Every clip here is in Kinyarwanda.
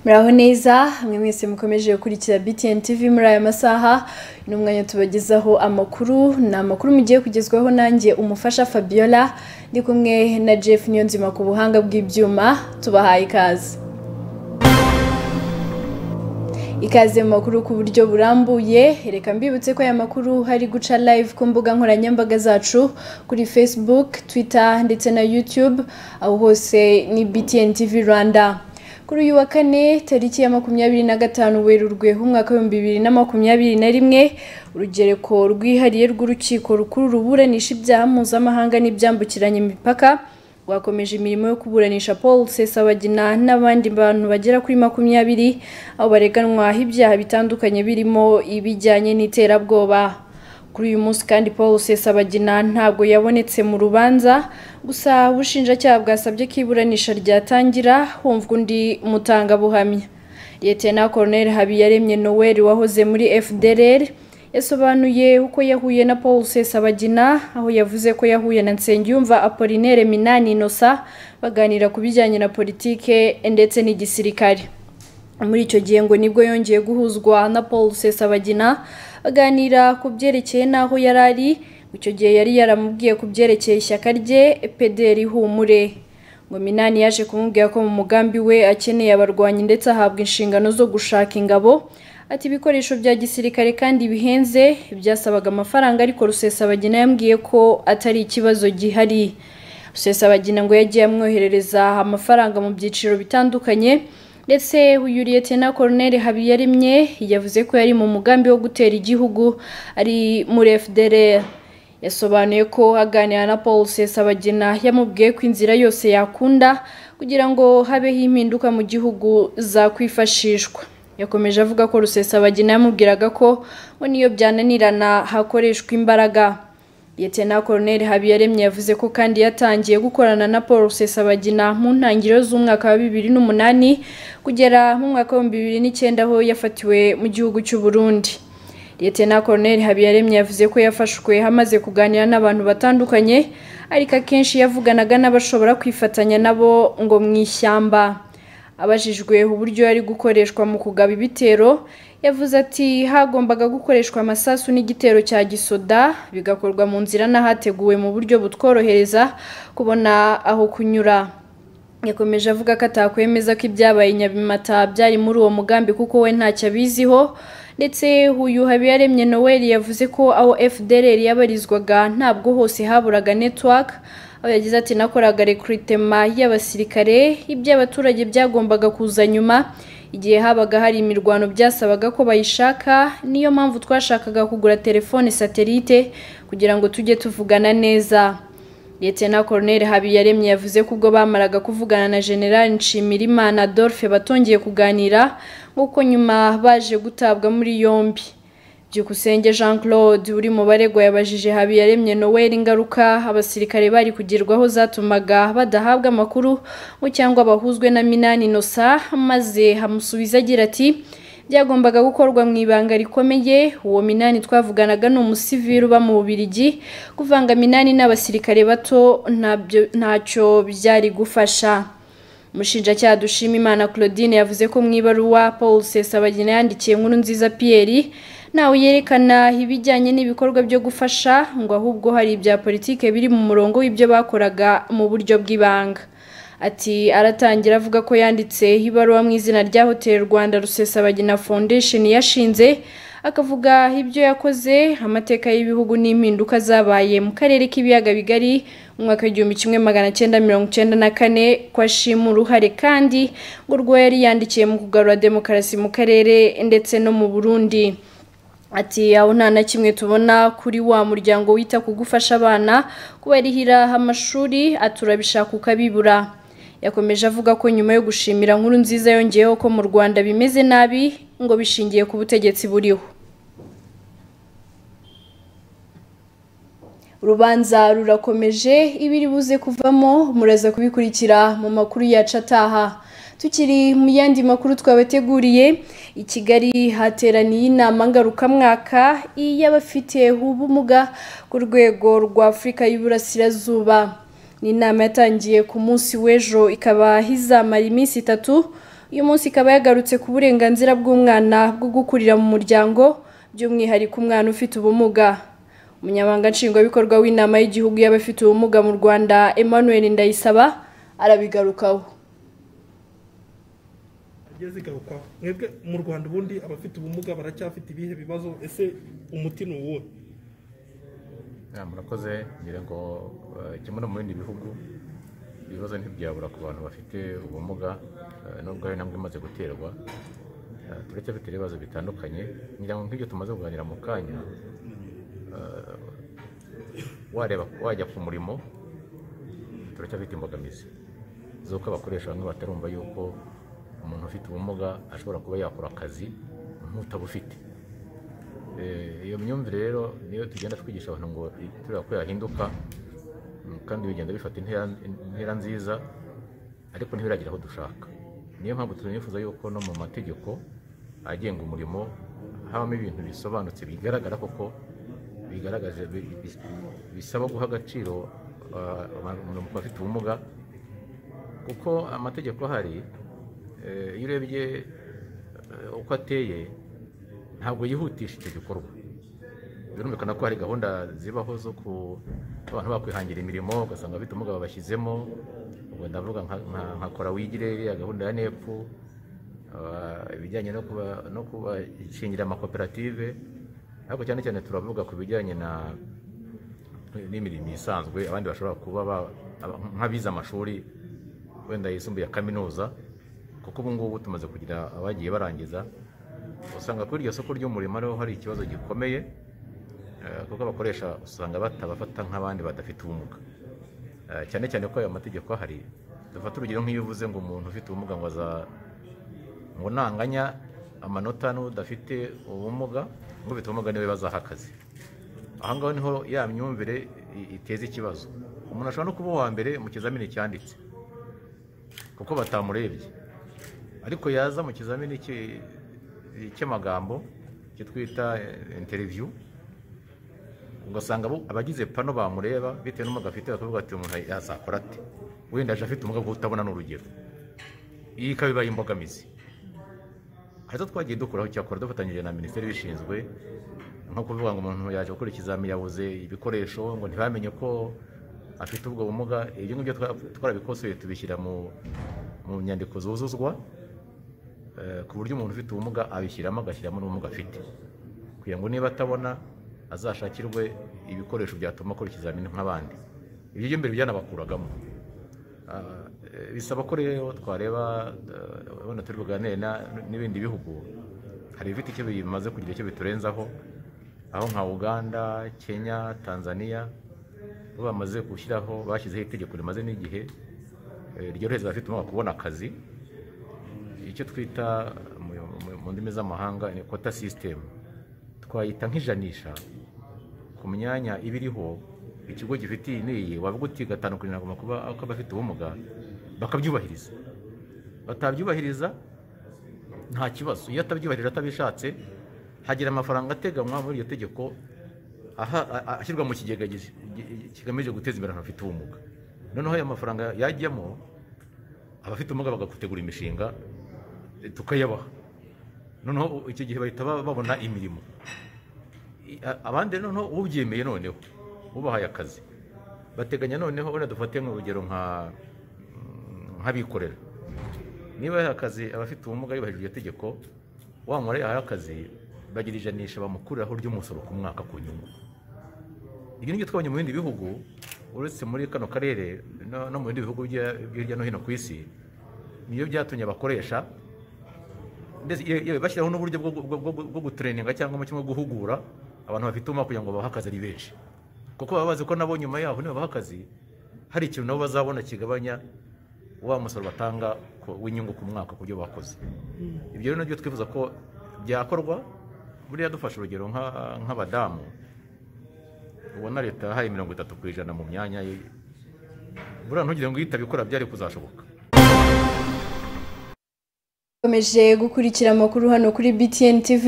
muraho neza mwe mwese mukomeje gukurikira btn tv muri aya masaha ni umwanya tubagezaho amakuru ni amakuru mugiye kugezwaho nanjye umufasha fabiola ndi kumwe na jeff niyonzima ku buhanga bw'ibyuma tubahaye ikaze ikaze mu makuru ku buryo burambuye reka mbibutse ko aya makuru hari guca live ku mbuga nkoranyambaga zacu kuri facebook twitter ndetse na youtube aho hose ni btn tv rwanda kuri uyu wa kane tariki ya makumyabiri na gatanu werurwe umwaka w'ibihumbi bibiri na makumyabiri na rimwe urugereko rwihariye rw'urukiko rukuru ruburanisha ibyaha mpuzamahanga n'ibyambukiranya imipaka rwakomeje imirimo yo kuburanisha paul sesabagina n'abandi bantu bagera kuri makumyabiri aho bareganwaho ibyaha bitandukanye birimo ibijyanye n'iterabwoba kuri uyu munsi kandi paul sesabagina ntabwo yabonetse mu rubanza gusa ubushinjacyaha bwasabye ko iburanisha ryatangira humvwa undi mutangabuhamya Lieutenant Colonel habiyaremye noel wahoze muri fdr yasobanuye uko yahuye na paul sesabagina aho yavuze ko yahuye na nsengiyumva apolinere minani inosa baganira ku bijyanye na politike ndetse n'igisirikare muri icyo gihe ngo nibwo yongeye guhuzwa na paul sesabagina aganira ku byerekeye n'aho yari ari icyo gihe yari yaramubwiye ku byerekeye ishyaka rye pederi humure ngo minani yaje kumubwira ko mu mugambi we akeneye abarwanyi ndetse ahabwa inshingano zo gushaka ingabo ati ibikoresho bya gisirikare kandi bihenze byasabaga amafaranga ariko rusesabagina yambwiye ko atari ikibazo gihari rusesabagina ngo yagiye amwoherereza amafaranga mu byiciro bitandukanye ndetse uyu liyetena koroneri habiyaremye yavuze ko yari mu mugambi wo gutera igihugu ari muri fdr yasobanuye ko aganira na paul sesabagina yamubwiye ko inzira yose yakunda kugira ngo habeho impinduka mu gihugu zakwifashishwa yakomeje avuga ko rusesabagina yamubwiraga ko ngo niyo byananirana hakoreshwa imbaraga Lieutenant Colonel Habiyaremye yavuze ko kandi yatangiye gukorana na Paul Rusesabagina mu ntangiriro z'umwaka wa bibiri n'umunani kugera mu mwaka wa bibiri n'icyenda aho yafatiwe mu gihugu cy'u Burundi. Lieutenant Colonel Habiyaremye yavuze ko yafashwe hamaze kuganira n'abantu batandukanye ariko akenshi yavuganaga n'abashobora kwifatanya nabo ngo mu ishyamba. Abajijwe uburyo yari gukoreshwa mu kugaba ibitero, yavuze ati hagombaga gukoreshwa amasasu n'igitero cya gisoda bigakorwa mu nzira n'ahateguwe mu buryo butworohereza kubona aho kunyura yakomeje avuga ko atakwemeza ko ibyabaye nyabimata byari muri uwo mugambi kuko we ntacyo abiziho ndetse uyu habiyaremye noel yavuze ko aho fdr yabarizwaga ntabwo hose haburaga network aho yagize ati nakoraga rekrutema y'abasirikare iby'abaturage byagombaga kuza nyuma igihe habaga hari imirwano byasabaga ko bayishaka niyo mpamvu twashakaga kugura telefone satelite kugira ngo tujye tuvugana neza Lieutenant Colonel Habiyaremye yavuze ko ubwo bamaraga kuvugana na General Nshimirimana Adolphe batongeye kuganira nk'uko nyuma baje gutabwa muri yombi byukusenge jean claude uri mu baregwa yabajije habiyaremye noel ingaruka abasirikare bari kugirwaho zatumaga badahabwa amakuru ngo cyangwa bahuzwe na minani inosa maze hamusubiza agira ati byagombaga gukorwa mu ibanga rikomeye uwo minani twavuganaga ni umusivili uba mu bubirigi kuvanga minani n'abasirikare bato ntacyo byari gufasha umushinjacyaha dushimimana claudine yavuze ko mu ibaruwa paul sesabagina yandikiye inkuru nziza piyeri ntawe yerekana ibijyanye n'ibikorwa byo gufasha ngo ahubwo hari ibya politike biri mu murongo w'ibyo bakoraga mu buryo bw'ibanga ati aratangira avuga ko yanditse ibaruwa mu izina rya hoteli rwanda rusesabagina foundation yashinze akavuga ibyo yakoze amateka y'ibihugu n'impinduka zabaye mu karere k'ibiyaga bigari mu mwaka w'igihumbi kimwe magana cyenda mirongo icyenda na kane ko ashima uruhare kandi ngo urwo yari yandikiye mu kugarura demokarasi mu karere ndetse no mu burundi ati aho nta na kimwe tubona kuri wa muryango wita ku gufasha abana kubarihira amashuri aturabishaka ukabibura yakomeje avuga ko nyuma yo gushimira nkuru nziza yongeyeho ko mu rwanda bimeze nabi ngo bishingiye ku butegetsi buriho urubanza rurakomeje ibiri buze kuvamo muraza kubikurikira mu makuru yacu ataha tukiri mu yandi makuru twabateguriye i kigali hateraniye inama ngarukamwaka y'abafite ubumuga ku rwego rwa afurika y'uburasirazuba ni inama yatangiye ku munsi w'ejo ikaba izamara iminsi itatu uyu munsi ikaba yagarutse ku burenganzira bw'umwana bwo gukurira mu muryango by'umwihariko umwana ufite ubumuga umunyamabanga nshingwabikorwa w'inama y'igihugu y'abafite ubumuga mu rwanda emmanuel ndayisaba arabigarukaho zigiye zigarukwaho mwebwe mu rwanda ubundi abafite ubumuga baracyafite ibihe bibazo ese umuti ni uwuhe murakoze ngira ngo eh, kimwe no mu bindi bihugu ibibazo ntibyabura ku bantu bafite ubumuga eh, nubwo hari intambwe imaze guterwa Eh, turacyafite ibibazo bitandukanye ngira ngo nk'ibyo tumaze kuganira mu kanya eh, wareba wajya ku murimo turacyafite imbogamizi z'uko abakoresha bamwe batarumva yuko umuntu ufite ubumuga ashobora kuba yakora akazi nk'utabufite Eh, iyo myumvire rero niyo tugenda twigisha abantu ngo i- tureba ko yahinduka mm, kandi bigenda bifata intera intera nziza ariko ntibiragera aho dushaka niyo mpamvu tunifuza yuko no mu mategeko agenga umurimo habamo ibintu bisobanutse bigaragara koko bigaragaje bi- bi- bisaba guha agaciro ah, abantu umuntu afite ubumuga kuko amategeko ahari eh, iyo urebye eh, uko ateye ntabwo yihutisha icyo gikorwa birumvikana ko hari gahunda zibaho zo ku abantu bakwihangira imirimo ugasanga abafite ubumuga babashyizemo ubwo ndavuga nka- nka- nka kora wigire iriya gahunda ya nepu ah, ibijyanye no kuba- no kubashingira amakoperative ariko cyane cyane turavuga ku bijyanye na n'imirimo isanzwe abandi bashobora kuba ba- aba- nk'abize amashuri wenda yisumbuye ya kaminuza kuko ubu ngubu tumaze kugira abagiye barangiza usanga kuri iryo soko ry'umurimo ariho hari ikibazo gikomeye eh, kuko abakoresha usanga batabafata nk'abandi badafite ubumuga Eh, cyane cyane ko ayo mategeko ahari dufata urugero nk'iyo uvuze ngo umuntu ufite ubumuga ngo aza ngo nanganya amanota n'udafite ubumuga ngo ufite ubumuga niwe bazaha akazi aha ngaho niho ya myumvire i- iteza ikibazo umuntu ashobora no kuba uwa mbere mu kizamini cyanditse kuko batamurebye ariko yaza mu kizamini cy'i- cy'amagambo icyo twita eh, interview ugasanga abo- abagize pano bamureba bitewe n'umuga afite bakavuga ati umuntu yazakora ate wenda aje afite umuga utabona n'urugero iyi ikaba ibaye imbogamizi hari izo twagiye dukuraho cyakora dufatanyije na minisiteri ibishinzwe nko kuvuga ngo umuntu yaje gukora ikizamini yabuze ibikoresho ngo ntibamenye ko afite ubwo bumuga ibyo ngibyo twa- twarabikosoye tubishyira mu mu nyandiko zuzuzwa eh, ku buryo umuntu ufite ubumuga abishyiramo agashyiramo n'ubumuga afite kugira ngo niba atabona azashakirwe ibikoresho byatuma akora ikizamini nk'abandi ibyo byo mbere byanabakuragamo Ah, eh, bisaba ko rero twareba eh, wenda turi buganire na- n'ibindi bihugu hari ibifite icyo bimaze kugira icyo biturenzaho aho nka uganda kenya tanzania bo bamaze gushyiraho bashyizeho itegeko rimaze n'igihe eh, ryorohereza abafite umwaka kubona akazi icyo twita mu, mu, mu ndimi z'amahanga ni quota system twayita nk'ijanisha ku myanya iba iriho ikigo gifitiye iniyi wavuga uti gatanu kuri mirongo makuba ko abafite ubumuga bakabyubahiriza batabyubahiriza nta kibazo iyo atabyubahirije atabishatse hagira amafaranga ateganywa muri iryo tegeko aha- a- a- ashyirwa mu kigega gi- gi- kigamije guteza imbere abantu bafite ubumuga noneho ayo mafaranga yajyamo abafite ubumuga bagategura imishinga eh, tukayabaha noneho icyo gihe bahita ba- babona imirimo I- abandi noneho ubyemeye noneho ubahaye akazi bateganya noneho wenda dufate nk'urugero nka nk'abikorera niba yahaye akazi abafite ubumuga yubahirije iryo tegeko wa muntu yahaye akazi bagira ijanisha bamukuriraho ry'umusoro ku mwaka ku nyungu ibyo nibyo twabonye mu bindi bihugu uretse muri kano karere no no mu bindi bihugu bya- byo hirya no hino ku isi niyo byatumye abakoresha ndetse yewe- yewe bashyiraho n'uburyo bwo- bwo- bwo- bwo gutureninga cyangwa mu kimwe guhugura abantu bafite ubumuga kugira ngo babahe akazi ari benshi kuko baba bazi ko nabo nyuma yaho nibabaha akazi hari ikintu nabo bazabona kigabanya wa musoro batanga ku- w'inyungu ku mwaka ku byo bakoze ibyo rero nabyo twifuza ko byakorwa buriya dufashe urugero nka- nk'abadamu ubona leta yahaye mirongo itatu ku ijana mu myanya ye buriya ntugire ngo iyo itabikora byari kuzashoboka Ukomeje gukurikira amakuru hano kuri BTN TV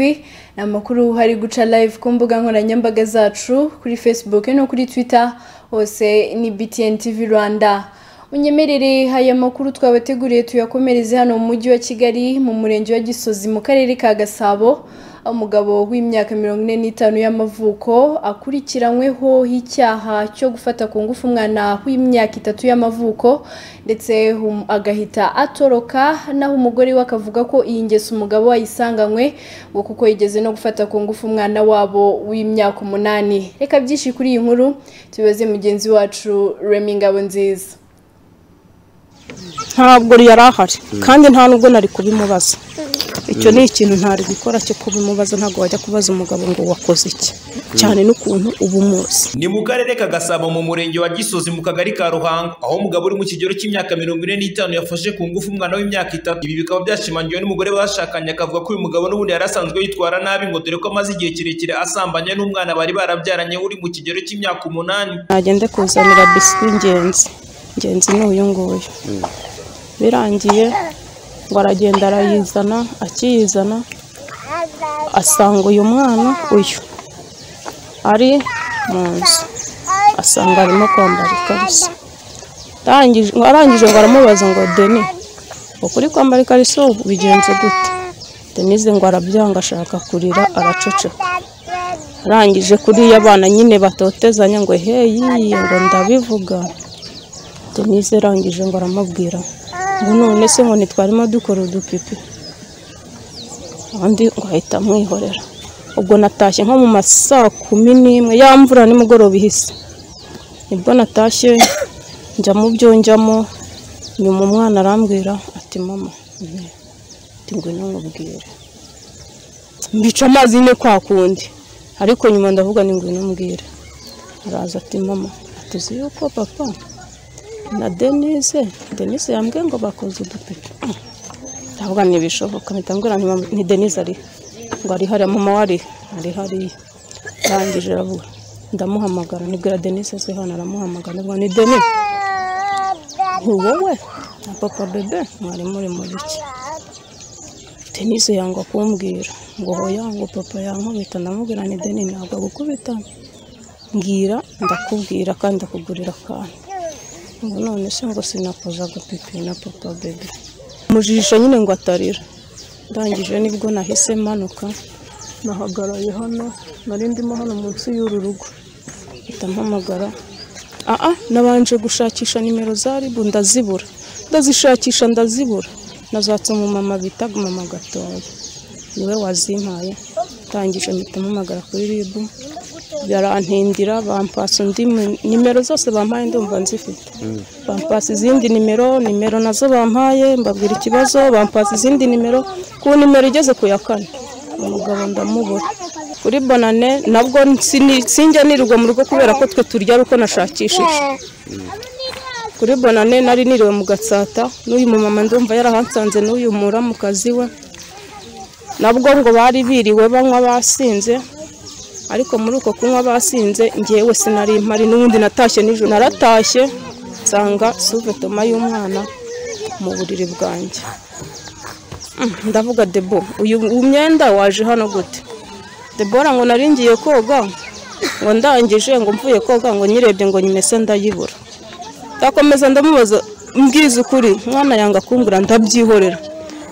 ni amakuru hari guca live ku mbuga nkoranyambaga zacu kuri Facebook no kuri Twitter hose ni BTN TV Rwanda unyemerere aya makuru twabateguriye tuyakomereze hano mu mujyi wa kigali mu murenge wa gisozi mu karere ka gasabo aho umugabo w'imyaka mirongo ine n'itanu y'amavuko akurikiranyweho icyaha cyo gufata ku ngufu umwana w'imyaka itatu y'amavuko ndetse um- agahita atoroka naho umugore we akavuga ko iyi ngeso umugabo wayisanganywe ngo kuko yigeze no gufata ku ngufu umwana wabo w'imyaka umunani reka byinshi kuri iyi nkuru tubibaze mugenzi wacu remi ngabo nziza ntabwo yari ahari kandi nta nubwo nari kubimubaza icyo ni ikintu ntari gukora cyo kubimubaza ntabwo wajya kubaza umugabo ngo wakoze iki cyane n'ukuntu uba umuzi ni mu karere ka gasabo mu murenge wa gisozi mu kagari ka ruhango aho umugabo uri mu kigero cy'imyaka mirongo ine n'itanu yafashe ku ngufu umwana w'imyaka itatu ibi bikaba byashimangiwe n'umugore bashakanye akavuga ko uyu mugabo n'ubundi yari asanzwe yitwara nabi ngo dore ko amaze igihe kirekire asambanye n'umwana bari barabyaranye uri mu kigero cy'imyaka umunani nagende kuzanira biswi ingenzi ingenzi ni uyu nguyu birangiye ngo aragenda arayizana akiyizana asanga uyu mwana uyu ari mu nzu asanga arimo kwambara ikariso Arangije- ngo arangije ngo aramubaza ngo deni ukuri kwambara ikariso bigenze gute denise ngo arabyanga ashaka kurira araceceka arangije kuriya abana nyine batotezanya ngo heyi ngo ndabivuga denise arangije ngo aramubwira ngo none se ngo ntitwarimo dukora udupipi undi ngo ahita amwihorera ubwo natashye nko mu ma saa kumi n'imwe ya mvura nimugoroba ihise nibwo natashye njya mu byo njyamo nyuma umwana arambwira ati mama ati ngwino nkubwire mbica amazi nyine kwa kundi ariko nyuma ndavuga ni ngwino mbwire araza ati mama tuzi yuko papa na denise denise yambwiye ngo bakoze udupipi ndavuga ntibishoboka mpita mbwira nti mama- ni denise ari ngo ari hariya mama wari ari hariya arangije aravuga ndamuhamagara nibwira denise aze hano aramuhamagara ndavuga ni denise ni wowe na papa bebe mwari muri muri iki denise yanga kumbwira ngo hoya ngo papa yankubita ndamubwira ni deni ntabwo agukubita mbwira ndakubwira kandi ndakugurira akantu ngo none se ngo sinakoza agapipi na papa bebe mujijisha nyine ngo atarira ndangije nibwo nahise manuka nahagaraye hano nari ndimo hano munsi y'uru rugo mpita mpamagara aa nabanje gushakisha nimero za ribu ndazibura ndazishakisha ndazibura nazatse umumama bita mama gatoya niwe wazimpaye ndangije mpita mpamagara kuri ribu barantindira bampasa undi mu- nimero zose bampaye ndumva nzifite bampasa izindi nimero nimero nazo bampaye mbabwira ikibazo bampasa izindi nimero ku nimero igeze ku ya kane umugabo ndamubura kuri bonane nabwo sini- sinjya nirirwa mu rugo kubera ko twe turya ari uko nashakishije kuri bonane nari niriwe mu gatsata n'uyu mumama ndumva yarahasanze n'uyu muramukazi we nabwo ngo bari biriwe banywa basinze ariko muri uko kunywa basinze ngewe sinari mpari n'ubundi natashye nijoro naratashye nsanga suvetoma y'umwana mu buriri bwanjye Mm, ndavuga debo uyu uyu mwenda waje hano gute debora ngo nari ngiye koga ngo ndangije ngo mvuye koga ngo nyirebye ngo nyimese ndayibura ndakomeza ndamubaza mbwiza ukuri mwana yanga kumbura ndabyihorera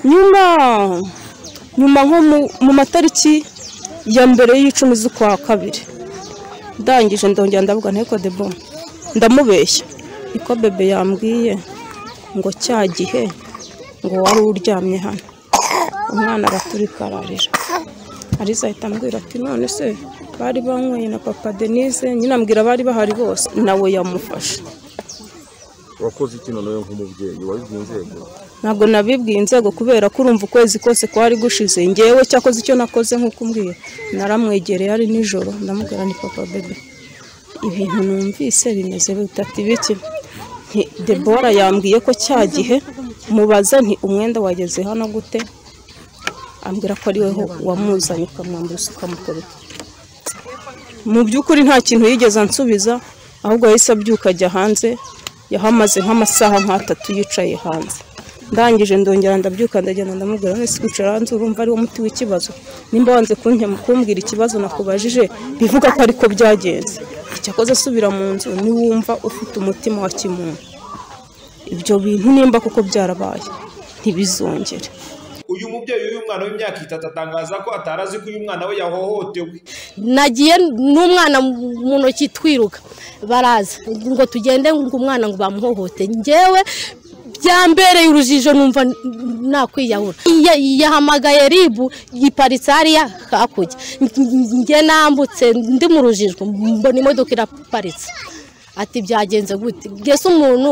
nyuma nyuma nko mu- mu matariki ya mbere y'icumi z'ukwa kabiri ndangije ndongera ndavuga nteko debo ndamubeshya niko bebe yambwiye ngo cya gihe ngo wari uryamye hano umwana araturika ararira ariza ahita ambwira ati none se bari banyweye na papa denise nyine ambwira abari bahari bose nawe yamufashe wakoze iki noneho nk'umubyeyi wabibwiye inzego ntabwo nabibwiye inzego kubera ko urumva ukwezi kose kwari gushize ngewe cyakoze icyo nakoze nk'uko umbwiye naramwegereye ari nijoro ndamubwira ni papa bebe ibintu numvise bimeze bitatu biki Nti, debora yambwiye ko cya gihe mubaza nti umwenda wageze hano gute ambwira ko ari wowe wamuzanye ukamwambura ukamukubita mu by'ukuri nta kintu yigeze ansubiza ahubwo yahise abyuka ajya hanze yahamaze nk'amasaha nk'atatu yicaye hanze ndangije ndongera ndabyuka ndagenda ndamubwira wese kwicara hanze urumva ari wo muti w'ikibazo nimba wanze kunkema kumbwira ikibazo nakubajije bivuga ko ariko byagenze icyakoze asubira mu nzu niwumva ufite umutima wa kimuntu ibyo bintu nimba kuko byarabaye ntibizongere uyu mubyeyi w'uyu mwana w'imyaka itatu atangaza ko atari azi ko uyu mwana we yahohotewe nagiye n'umwana mu ntoki twiruka baraza ngo tugende ngo umwana ngo bamuhohote ngewe byambereye urujijo numva nakwiyahura Iya- yahamagaye ribu iparitse hariya hakurya nge nambutse ndi mu rujijo mbona imodoka iraparitse ati byagenze gute mbese umuntu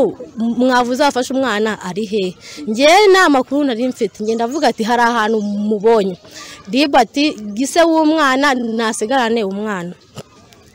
mwavuze afashe umwana ari hehe ngewe nta makuru nari mfite ngenda avuga ati hari ahantu mubonye ribu ati gise w'umwana ntasigarane umwana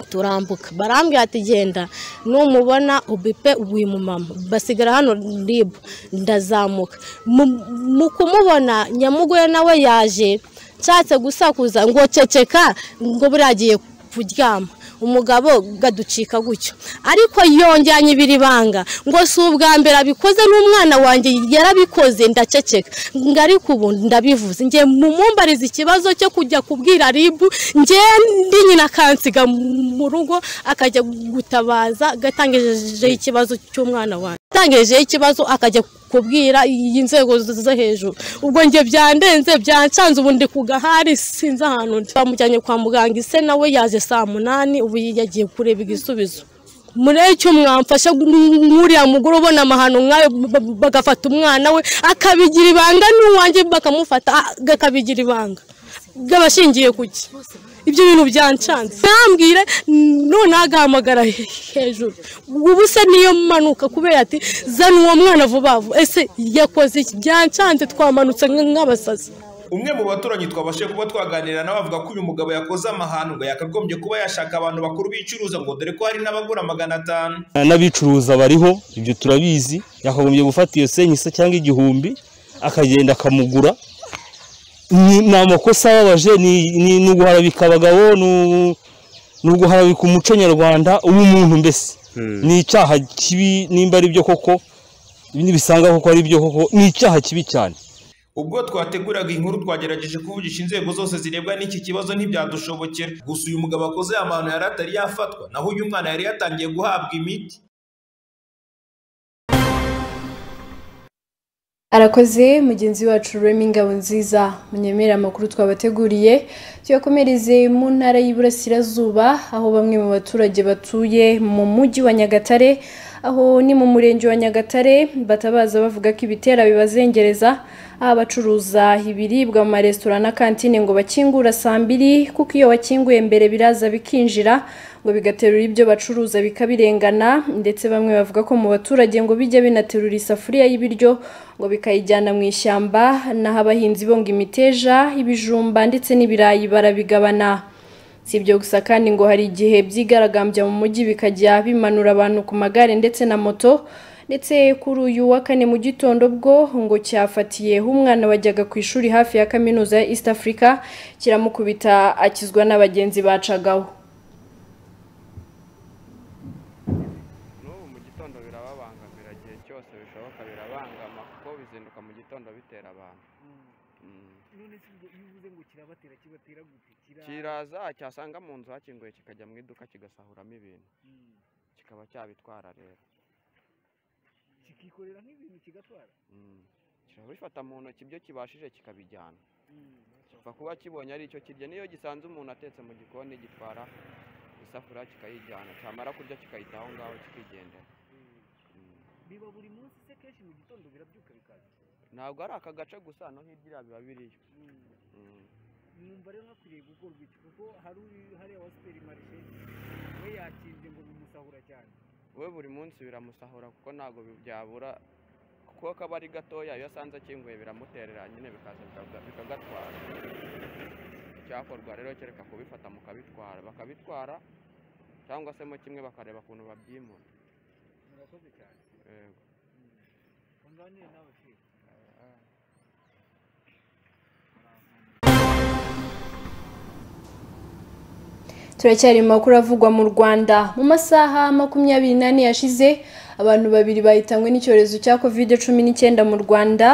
turambuka barambwira ati genda numubona ubipe wimumama basigara hano ribu ndazamuka Mu- mu kumubona nyamugoye nawe yaje nshatse gusakuza ngo ceceka ngo buriya agiye kuryama umugabo gaducika gutyo ariko yonganye ibiri banga ngo si ubwa mbere abikoze n'umwana wanjye yarabikoze ndaceceka ngo ariko ubu ndabivuze njye mumumbariza ikibazo cyo kujya kubwira ribu njye ndi nyina akansiga mu rugo akajya gutabaza gatangijeho ikibazo cy'umwana wanjye atangijeho ikibazo akajya kubwira inzego zo hejuru ubwo njye byandenze byancanze ubu ndi ku gahari sinzi ahantu ndi bamujyanye kwa muganga ise nawe yaje saa munani ubu yagiye kureba igisubizo muri icyo mwamfasha nk'uriya mugore ubona amahano nk'ayo b- b- bagafata umwana we akabigira ibanga n'uwanjye bakamufata akabigira ibanga bw'abashingiye kuki ibyo bintu byancanze ntambwire none agahamagara hejuru ubu se niyo manuka kubera ati zana uwo mwana vuba vuba ese yakoze iki byancanze twamanutse nk- nk'abasazi umwe mu baturanyi twabashije kuba twaganira nawe avuga ko uyu mugabo yakoze amahano ngo yakagombye kuba yashaka abantu bakuru bicuruza ngo dore ko hari n'abagura magana atanu n'abicuruza bariho ibyo turabizi yakagombye gufata iyo senyisa cyangwa igihumbi akagenda akamugura ni ni amakosa ababaje ni- ni ni uguharabika abagabo ni- ni uguharabika umuco nyarwanda w'umuntu mbese ni icyaha kibi nimba ari byo koko nibisanga koko ari byo koko ni icyaha kibi cyane ubwo twateguraga inkuru twagerageje kuvugisha inzego zose zirebwa n'iki kibazo ntibyadushobokera gusa uyu mugabo akoze aya mahano yari atari yafatwa naho uyu mwana yari yatangiye guhabwa imiti arakoze mugenzi wacu rurema ingabo nziza munyemera amakuru twabateguriye tuyakomereze mu ntara y'iburasirazuba aho bamwe mu baturage batuye mu mujyi wa nyagatare aho ni mu murenge wa nyagatare batabaza bavuga ko ibitera bibazengereza aho abacuruza ibiribwa mu maresitora na kantine ngo bakingura saa mbiri kuko iyo wakinguye mbere biraza bikinjira ngo bigaterura ibyo bacuruza bikabirengana ndetse bamwe bavuga ko mu baturage ngo bijya binaterura isafuriya y'ibiryo ngo bikayijyana mu ishyamba naho abahinzi bonga imiteja ibijumba ndetse n'ibirayi barabigabana si ibyo gusa kandi ngo hari igihe byigaragambya mu mujyi bikajya bimanura abantu ku magare ndetse na moto ndetse kuri uyu wa kane mu gitondo bwo ngo cyafatiyeho umwana wajyaga ku ishuri hafi ya kaminuza ya East Africa kiramukubita akizwa n'abagenzi bacagaho n'ubu mu gitondo birababangamira igihe cyose bishoboka birabangama kuko bizinduka mu gitondo bitera abantu Mm. kiraza cyasanga mu nzu hakinguye kikajya mu iduka kigasahuramo ibintu kikaba cyabitwara rero kikikorera nk'ibintu kigatwara Mm. kirabifata mu ntoki ibyo kibashije kikabijyana kipfa kuba kibonye ari icyo kirya niyo gisanze umuntu atetse mu gikoni gitwara isafuriya kikayijyana cyamara kurya kikayita aho ngaho kikigendera Mm. biba buri munsi se kenshi mu gitondo birabyuka bikaza ntabwo ari aka gace gusa no hirya biba biriyo Mm. mwumva rero hakwiriye gukorwa iki kuko hari uri- hariya wa superimarishe we yakinze ngo bimusahura cyane we buri munsi biramusahura kuko ntabwo bi- byabura kuko kaba ari gatoya iyo asanze akinguye biramuterera nyine bikaza bikaga- bikagatwara icyakorwa rero kereka kubifata mukabitwara bakabitwara cyangwa se mo kimwe bakareba ukuntu babyimura murakoze cyane Yego. unganire nawe kera turacyari mu makuru avugwa mu rwanda mu masaha makumyabiri n'ane yashize abantu babiri bahitanywe n'icyorezo cya kovide cumi n'icyenda mu rwanda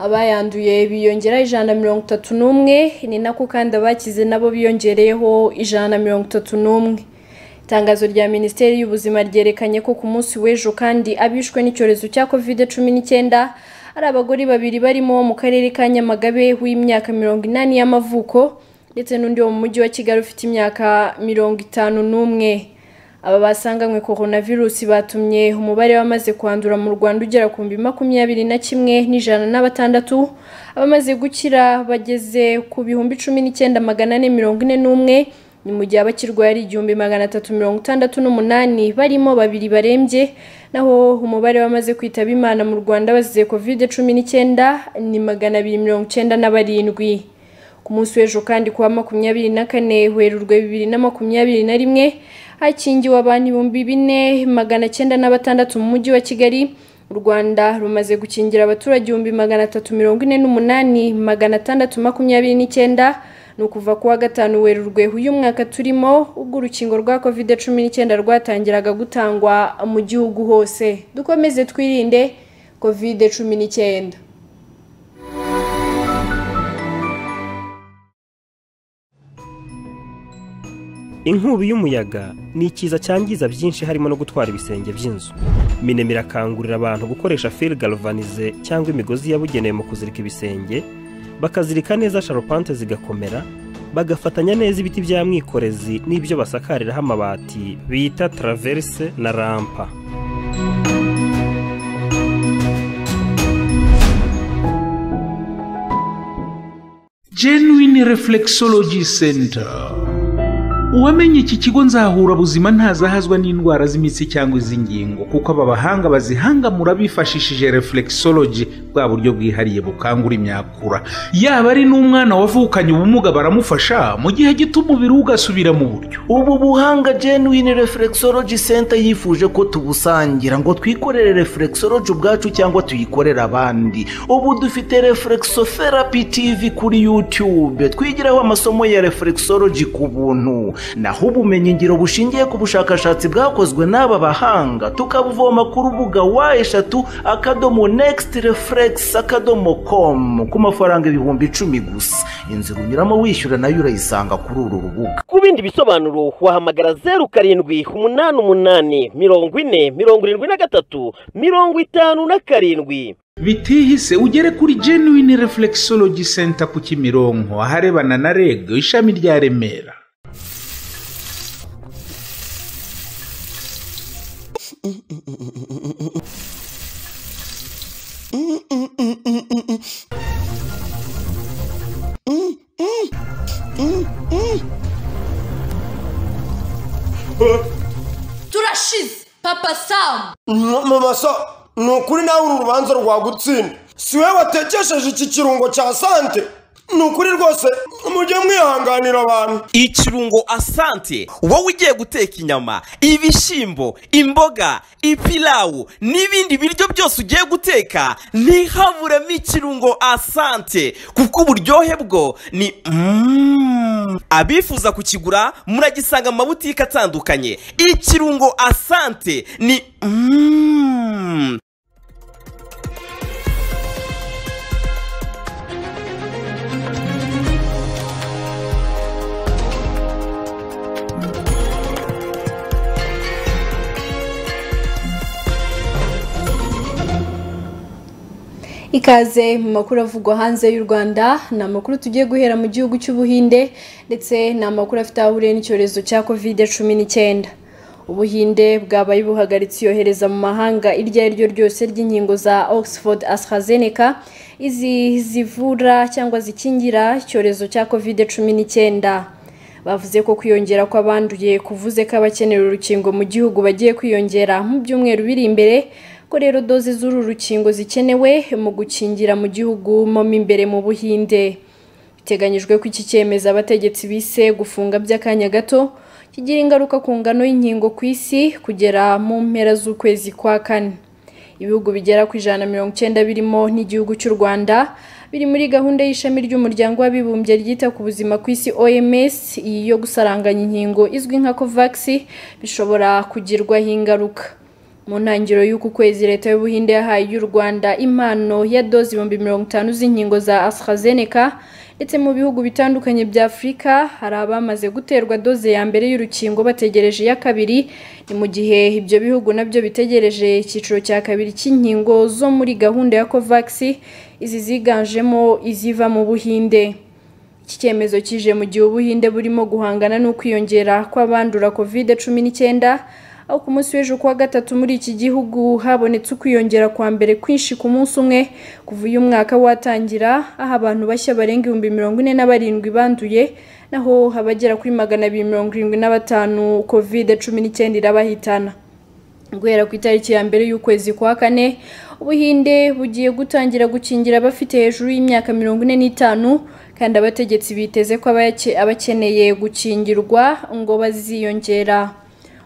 abayanduye biyongera ijana na mirongo itatu n'umwe ni nako kandi abakize nabo biyongereyeho ijana na mirongo itatu n'umwe Itangazo rya Minisiteri y'Ubuzima ryerekanye ko ku munsi w'ejo kandi abishwe n'icyorezo cya COVID-19 ari abagore babiri barimo wo mu karere ka Nyamagabe w'imyaka mirongo inani y'amavuko ndetse n'undi wo mu mujyi wa Kigali ufite imyaka mirongo itanu n'umwe. Aba basanganywe coronavirus batumye umubare w'amaze kwandura mu Rwanda ugera ku bihumbi makumyabiri na kimwe n'ijana na batandatu, abamaze gukira bageze ku bihumbi cumi n'icyenda magana ane mirongo ine n'umwe, ni mu gihe abakirwaye ari igihumbi magana atatu mirongo itandatu n'umunani barimo babiri barembye, naho umubare w'amaze kwitaba Imana mu Rwanda bazize covid cumi n'icyenda ni magana abiri mirongo icyenda na barindwi. Ku munsi w'ejo kandi kuwa makumyabiri na kane Werurwe bibiri na makumyabiri na rimwe, hakingiwe abantu ibihumbi bine magana cyenda na batandatu mu mujyi wa Kigali u Rwanda rumaze gukingira abaturage ibihumbi magana atatu mirongo ine n'umunani magana atandatu makumyabiri n'icyenda ni ukuva ku wa gatanu werurwe uyu mwaka turimo ubwo urukingo rwa covid cumi n'icyenda rwatangiraga gutangwa mu gihugu hose dukomeze twirinde covid cumi n'icyenda inkubi y'umuyaga ni ikiza cyangiza byinshi harimo no gutwara ibisenge by'inzu minema irakangurira abantu gukoresha fil galvanize cyangwa imigozi yabugenewe mu kuzirika ibisenge bakazirika neza sharupante zigakomera bagafatanya neza ibiti bya mwikorezi n'ibyo basakariraho amabati bita taraverse na rampa genuine reflexology center uwamenye iki kigo nzahura buzima ntazahazwa n'indwara z'imitsi cyangwa iz'ingingo kuko aba bahanga bazihangamura bifashishije reflexology bwa buryo bwihariye bukangura imyakura yaba ari n'umwana wavukanye ubumuga baramufasha mu gihe gito umubiri ugasubira mu buryo ubu buhanga genuine reflexology center yifuje ko tubusangira ngo twikorere reflexology ubwacu cyangwa tuyikorere abandi ubu dufite reflexotherapy tv kuri youtube twigiraho amasomo ya reflexology ku buntu naho ubumenyingiro bushingiye ku bushakashatsi bwakozwe n'aba bahanga tukabuvoma ku rubuga wa eshatu akadomo next reflex akadomo com ku mafaranga ibihumbi icumi gusa inzira unyuramo wishyura nayo urayisanga kuri uru rubuga ku bindi bisobanuro wahamagara zeru karindwi umunani umunani mirongo ine mirongo irindwi na gatatu mirongo itanu na karindwi bitihise ugere kuri genuine reflexology center ku kimironko aharebana na reg ishami rya remera turashize papa samu mubasa ni ukuri nawe uru rubanza rwagutsinda si we watekesheje iki kirungo cya sante ni ukuri rwose mujye mwihanganira abantu ikirungo asante wowe ugiye guteka inyama ibishyimbo imboga ipilawu n'ibindi biryo byose ugiye guteka ntihaburemo ikirungo asante kuko uburyohe bwo ni mm. abifuza kukigura muragisanga mu mabutike atandukanye ikirungo asante ni mm. ikaze mu makuru avugwa hanze y'u rwanda ni amakuru tugiye guhera mu gihugu cy'ubuhinde ndetse ni amakuru afite aho ahuriye n'icyorezo cya covid cumi n'icyenda ubuhinde bwabaye buhagaritse iyohereza mu mahanga iryo ari ryo ryose ry'inkingo za oxford AstraZeneca izi zivura cyangwa zikingira icyorezo cya covid cumi n'icyenda bavuze ko kwiyongera kw'abanduye kuvuze ko abakenera urukingo mu gihugu bagiye kwiyongera mu byumweru biri imbere ko rero doze z'uru rukingo zikenewe mu gukingira mu gihugu mo imbere mu buhinde biteganyijwe ko iki cyemezo abategetsi bise gufunga by'akanya gato kigira ingaruka ku ngano y'inkingo ku isi kugera mu mpera z'ukwezi kwa kane ibihugu bigera ku ijana mirongo icyenda birimo n'igihugu cy'u rwanda biri muri gahunda y'ishami ry'umuryango w'abibumbye ryita ku buzima ku isi oms iyi yo gusaranganya inkingo izwi nka covax bishobora kugirwaho ingaruka mu ntangiriro y'uku kwezi leta y'ubuhinde yahaye y'u rwanda impano ya doze ibihumbi mirongo itanu z'inkingo za AstraZeneca ndetse mu bihugu bitandukanye bya afurika hari abamaze guterwa doze ya mbere y'urukingo bategereje iya kabiri ni mu gihe ibyo bihugu nabyo bitegereje icyiciro cya kabiri cy'inkingo zo muri gahunda ya covax izi ziganjemo iziva mu buhinde iki cyemezo kije mu gihe ubuhinde burimo guhangana n'ukwiyongera kw'abandura covid cumi n'icyenda aho ku munsi w'ejo kuwa gatatu muri iki gihugu habonetse ukwiyongera kwa mbere kwinshi ku munsi umwe kuva uyu mwaka watangira aho abantu bashya barenga ibihumbi mirongo ine na barindwi banduye naho abagera kuri magana abiri mirongo irindwi na batanu covid cumi n'icyenda irabahitana guhera ku itariki ya mbere y'ukwezi kwa kane ubuhinde bugiye gutangira gukingira abafite hejuru y'imyaka mirongo ine n'itanu kandi abategetsi biteze ko abake- abakeneye gukingirwa ngo baziyongera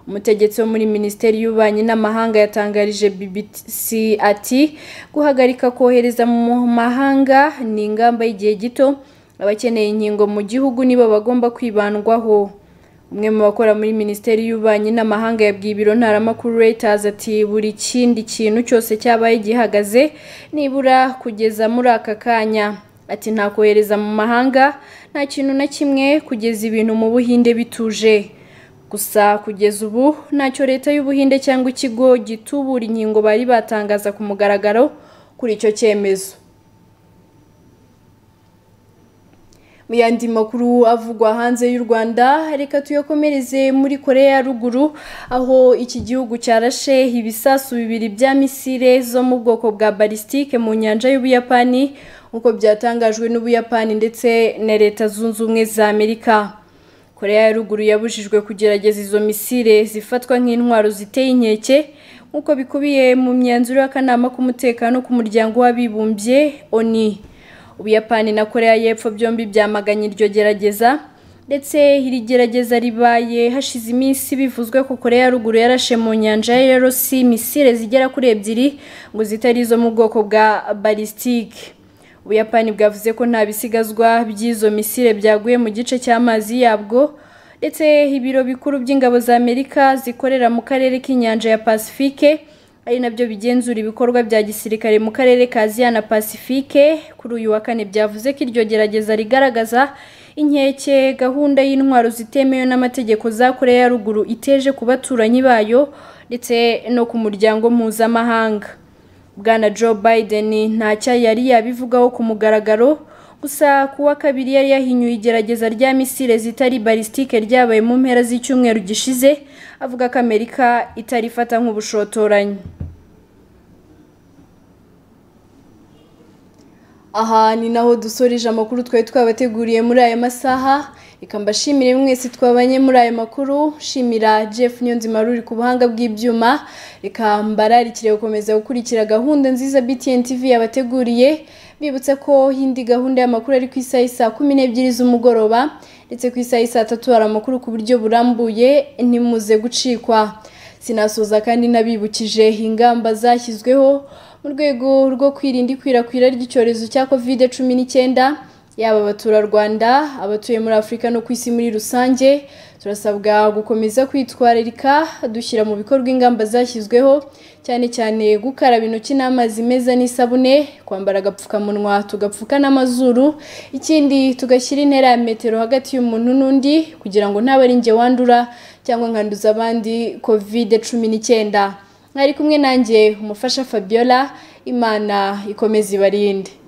umutegetsi wo muri minisiteri y'ububanyi n'amahanga yatangarije bbc ati guhagarika kohereza mu mahanga ni ingamba y'igihe gito abakeneye inkingo mu gihugu nibo bagomba kwibandwaho umwe mu bakora muri minisiteri y'ububanyi n'amahanga yabwiye ibiro ntaramakuru reuters ati buri kindi kintu cyose cyabaye gihagaze nibura kugeza muri aka kanya ati nta kohereza mu mahanga nta kintu na kimwe kugeza ibintu mu buhinde bituje gusa kugeza ubu ntacyo leta y'ubuhinde cyangwa ikigo gitubura inkingo bari batangaza ku mugaragaro kuri icyo cyemezo mu yandi makuru avugwa hanze y'u rwanda reka tuyakomereze muri korea ya ruguru aho iki gihugu cyarashe ibisasu bibiri bya misile zo mu bwoko bwa balistike mu nyanja y'ubuyapani nk'uko byatangajwe n'ubuyapani ndetse na leta zunze ubumwe za amerika korea ya ruguru yabujijwe kugerageza izo misile zifatwa nk'intwaro ziteye inkeke nk'uko bikubiye mu myanzuro y'akanama k'umutekano k'umuryango w'abibumbye oni ubuyapani na korea y'epfo byombi byamaganye iryo gerageza ndetse iri gerageza ribaye hashize iminsi bivuzwe ko korea ya ruguru yarashe mu nyanja y'erosi misile zigera kuri ebyiri ngo zitari izo mu bwoko bwa balistike ubuyapani bwavuze ko nta bisigazwa by'izo misile byaguye mu gice cy'amazi yabwo ndetse ibiro bikuru by'ingabo za amerika zikorera mu karere k'inyanja ya pasifike ari nabyo bigenzura ibikorwa bya gisirikare mu karere ka aziya na pasifike kuri uyu wa kane byavuze ko iryo gerageza rigaragaza inkeke gahunda y'intwaro zitemewe n'amategeko za korea ya ruguru iteje ku baturanyi bayo ndetse no ku muryango mpuzamahanga bwana joe biden ntacyo yari yabivugaho ku mugaragaro gusa ku wa kabiri yari yahinyuye igerageza rya misile zitari balistike ryabaye mu mpera z'icyumweru gishize avuga ko amerika itarifata nk'ubushotoranyi aha ni naho dusoreje amakuru twari twabateguriye muri aya masaha reka mbashimire mwese twabanye muri aya makuru shimira jeff niyonzima ruri ku buhanga bw'ibyuma reka mbararikire gukomeza gukurikira gahunda nziza btn tv yabateguriye bibutsa ko indi gahunda y'amakuru ari ku isaha isa kumi n'ebyiri z'umugoroba ndetse ku isaha isa tatu hari amakuru ku buryo burambuye ntimuze gucikwa sinasoza kandi nabibukije ingamba zashyizweho mu rwego rwo kwirinda ikwirakwira ry'icyorezo cya covid cumi n'icyenda yaba abaturarwanda abatuye muri afurika no ku isi muri rusange turasabwa gukomeza kwitwararika dushyira mu bikorwa ingamba zashyizweho cyane cyane gukaraba intoki n'amazi meza n'isabune kwambara agapfukamunwa tugapfuka n'amazuru ikindi tugashyira intera ya metero hagati y'umuntu n'undi kugira ngo ntabe ari njye wandura cyangwa nkanduza abandi covid cumi n'icyenda mwari kumwe nanjye umufasha fabiola imana ikomeze ibarinde